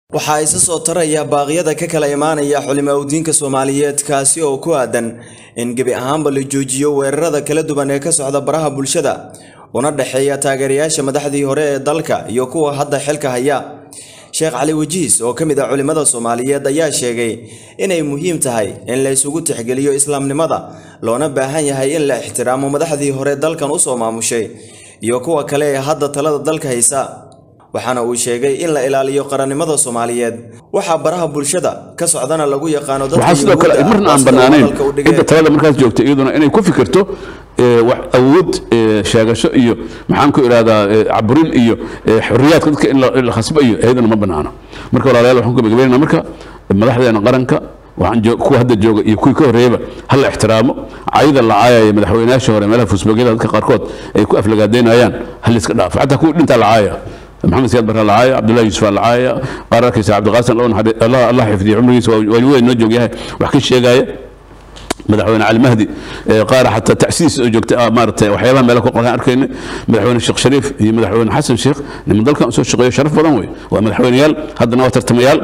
waxaa isa soo taraya baaqyada ka kala imaanaya xulimawdiinka soomaaliyeed kaasi oo ku aadan in gebi ahaanba la joojiyo weerarada kala duwan ee ka socda baraha bulshada una dhexeeya taageerayaasha madaxdii hore ee dalka iyo kuwa hadda xilka haya sheekh cali wajiis oo ka mid ah culimmada soomaaliyeed ayaa sheegay inay muhiim tahay in la isugu tixgeliyo islaamnimada loona baahan yahay in la ixtiraamo madaxdii hore dalkan usoo maamushay iyo kuwa kale ee hadda talada dalka haysa waxaana uu sheegay in la ilaaliyo qarannimada soomaaliyeed waxaa baraha bulshada ka socdana lagu yaqaano waxaa sidoo kale marna aan bannaanayn cidda talada markaas joogta iyaduna inay ku fikirto wax awood sheegasho iyo maxaan ku idhahdaa caburin iyo xorriyaadka dadka in la khasbo iyo iyaduna ma bannaano marka walaalayaal waxaan ku gabagabaynaa marka madaxdeena qaranka waxaan kuwa hadda jooga iyo kuwii ka horreeyaba ha la ixtiraamo cayda la caayaya madaxweynayaasha hore meelaha fuusbogyada dadka qaarkood ay ku aflagaadeynayaan ha la iska dhaafo xataa kuwa dhintaa la caaya maxamed siyaad barre lacaaya cabdullahi yuusuf lacaaya qaararkiisa cabdiqaasim allah xifdiya cumrigiisa waa weyn noo joogyahay wax ka sheegaya madaxweyne cali mahdi qaar xataa tacsiis oo joogta maaragtay waxyaabaha meelo ku qoran arkayna madaxweyne sheekh shariif iyo madaxweyne xasan sheekh niman dalkan soo shaqeeyo sharaf badan wey waa madaxweyneyaal haddana waa tartamayaal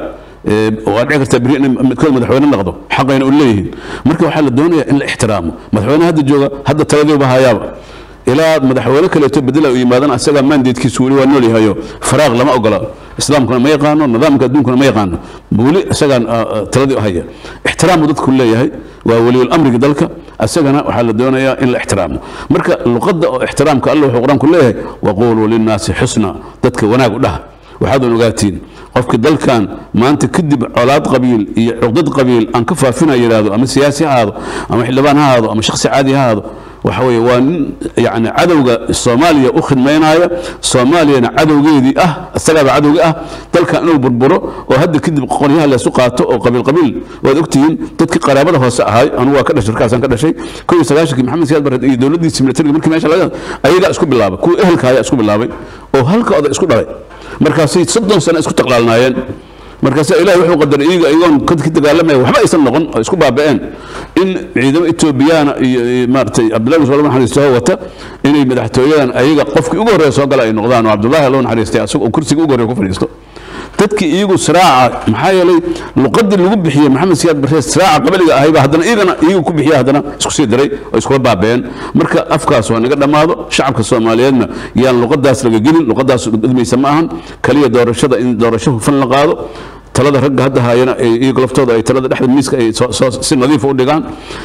waa dhici kartaa beri in midkood madaxweyne noqdo xaqayna u leeyihiin marka waxaa la doonayaa in la ixtiraamo madaxweyne hadda jooga hadda taladiiba hayaaba ilaa madaxweyne kaleeto bedela u yimaadana asagaa maandeedkiisu weli waa nool yahayo faraaq lama ogola islaamkuna ma yaqaano nidaamka adduunkuna ma yaqaano weli isagaan taladii u haya ixtiraamu dadku leeyahay waa weliyul amriga dalka asagana waxaa la doonayaa in la ixtiraamo marka luqadda oo ixtiraamka alla wuxuu qur-aanku leeyahay waquuluu linnaasi xusna dadka wanaag u dhaha waxaadan ogaatiin qofka dalkan maanta kadib colaad qabiil iyo cuqdad qabiil aan ka faafina yidhaahdo ama siyaasi ha ahaado ama xildhibaan ha ahaado ama shakhsi caadi ha ahaado waxa weeye waa nin yani cadowga soomaaliya u khidmaynaya soomaaliyana cadowgeedii ah isagaaba cadowga ah dalkan inuu burburo oo hadda kadib qoryaha laysu qaato oo qabiil qabiil waad ogtihiin dadkii qaraabada hoose ahay anugu waa ka dhashay markaasaan ka dhashay kow iyo sagaashankii maxamed siyaad barre iyo dowladdiisa militariga markii meesha laga ayagaa isku bilaabay kuwa ehelka ayaa isku bilaabay oo halka oda isku dhalay markaasay soddon sano isku taqlaalnaayeen markaasa ilahi wuxuu qadaray iyaga iyagoon ka dagaalamaya waxba aysan noqon oo isku baaba'een in ciidamo etoobiyaana iyo maaratay cabdullahi musa naxariisto wata inay madaxtooyadan ayaga qofkii ugu horreeya soo gala ay noqdaan oo cabdullahi allo naxariistay asagoo oo kursiga ugu horreeya ku fadhiisto dadkii iyagu siraaca maxaa yeelay luqadii lagu bixiyey maxamed siyaad barre siraaca qabaliga ahayba haddana iyagana iyagu ku bixiya haddana isku sii diray oo iskula baabeen marka afkaas waa naga dhammaado shacabka soomaaliyeedna yaan luqadaas laga gelin luqadaas gudmaysa ma ahan kaliya doorashada in doorasho hufan la qaado talada ragga hadda haayana iyagu laftooda ay talada dhexda miiska ay si nadiifa u dhigaan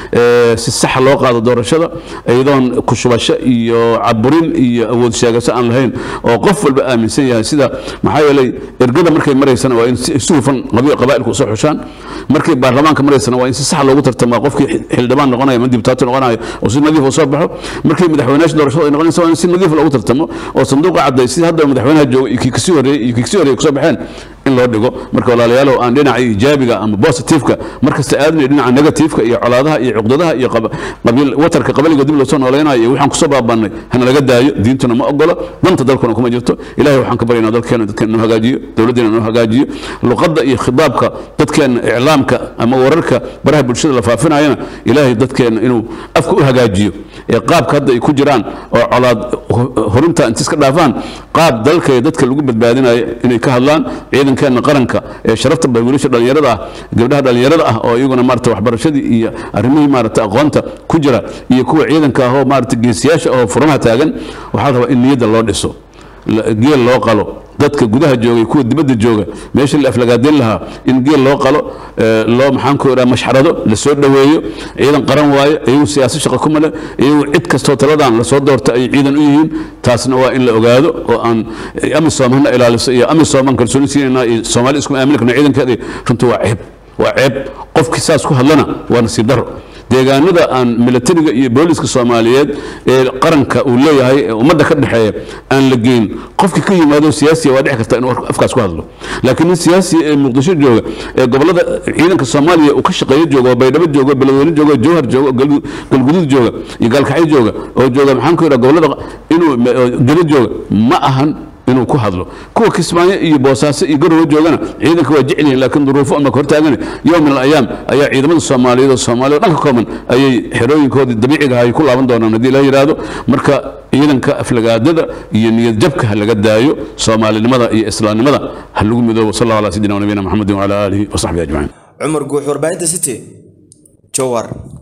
si saxa loo qaado doorashada iyadoon kushubasho iyo caburin iyo awood sheegasho aan lahayn oo qof walba aaminsan yahay sida maxaa yeelay ergada markay maraysana waa in si hufan qabaa'ilku usoo xushaan markay baarlamaanka maraysana waa in si sax loogu tartamaa qofkii xildhibaan noqonaya ama dibtaato noqonaya oo si nadiif u soo baxo markay madaxweynayaasha doorashada ay noqonaysa waa in si nadiif loogu tartamo oo sanduuqa cadday sida hadda madaxweynaha jooga iyo kii kasii horreeyey iyo kii kasii horreeyey kusoo baxeen in loo dhigo marka walaalayaalow aan dhinaca ijaabiga ama positifeka markasta aadnay dhinaca negatifeka iyo colaadaha iyo cuqdadaha iyo qabiil watarka qabaliga dib loo soo noolaynayo iyo waxaan kusoo baabannay hana laga daayo diintuna ma ogolo danta dalkuna kuma jirto ilahay waxaan ka baryaynaa dalkeena dadkeena inoo hagaajiyo dowladdeena inoo hagaajiyo luqadda iyo khidaabka dadkeena iclaamka ama wararka baraha bulshada la faafinayana ilaahay dadkeena inuu afka u hagaajiyo ee qaabka hadda ay ku jiraan oo colaad horinta inta iska dhaafaan qaab dalka ee dadka lagu badbaadinayo inay ka hadlaan ciidankeena qaranka ee sharafta ba wiilasha dhallinyarada ah gabdhaha dhallinyarada ah oo iyaguna maarata waxbarashadii iyo arrimihii maarata aqoonta ku jira iyo kuwa ciidanka ah oo maarata geesiyaasha oo furamaha taagan waxaa la rabaa in niyadda loo dhiso geel loo qalo dadka gudaha joogay kuwa dibadda jooga meesha la aflagaadeyn lahaa in geel loo qalo loo maxaan ku idhaha mashxarado la soo dhoweeyo ciidan qaran waaye iyagu siyaasad shaqa ku male iyagu cid kastoo taladan lasoo doorta ay ciidan u yihiin taasna waa in la ogaado oo aan amisom hana ilaaliso iyo amisom aan kalsooni siinayna iyo soomaali isku aamini karna ciidankeeda runtii waa ceeb waa ceeb qofkii saas ku hadlana waa nasiib daro deegaanada aan militariga iyo booliska soomaaliyeed ee qaranka uu leeyahay ee ummadda ka dhexeeya aan la geyn qofkii ka yimaado siyaasiya waa dhici karta inuu afkaas ku hadlo laakiin nin siyaasiya ee muqdisho jooga ee gobolada ciidanka soomaaliya uu ka shaqeeyo jooga oo baydhabo jooga oo beledweyne jooga oo jowhar jooga oo galguduud jooga iyo gaalkacyo jooga oo jooga maxaan ku yidhaha gobolada inuu gado jooga ma ahan inuu ku hadlo kuwa kismaayo iyo boosaaso iyo garowe joogana ciidanka waa jecel yihiin laakiin duruufo ama hortaagane yowm min alayaam ayaa ciidamada soomaaliyeed oo soomaaliya oo dhanka kooban ayay xerooyinkoodii dabiiciga ahay ku laaban doonaan haddii la yidhaahdo marka ciidanka aflagaadada iyo niyad jabka ha laga daayo soomaalinimada iyo islaamnimada ha lagu midoobo sal allahu ala sayidina wa nabiyina maxamedin wacala aalihi wasaxbihi ajmaciin cumar guux warbaahinta city jowar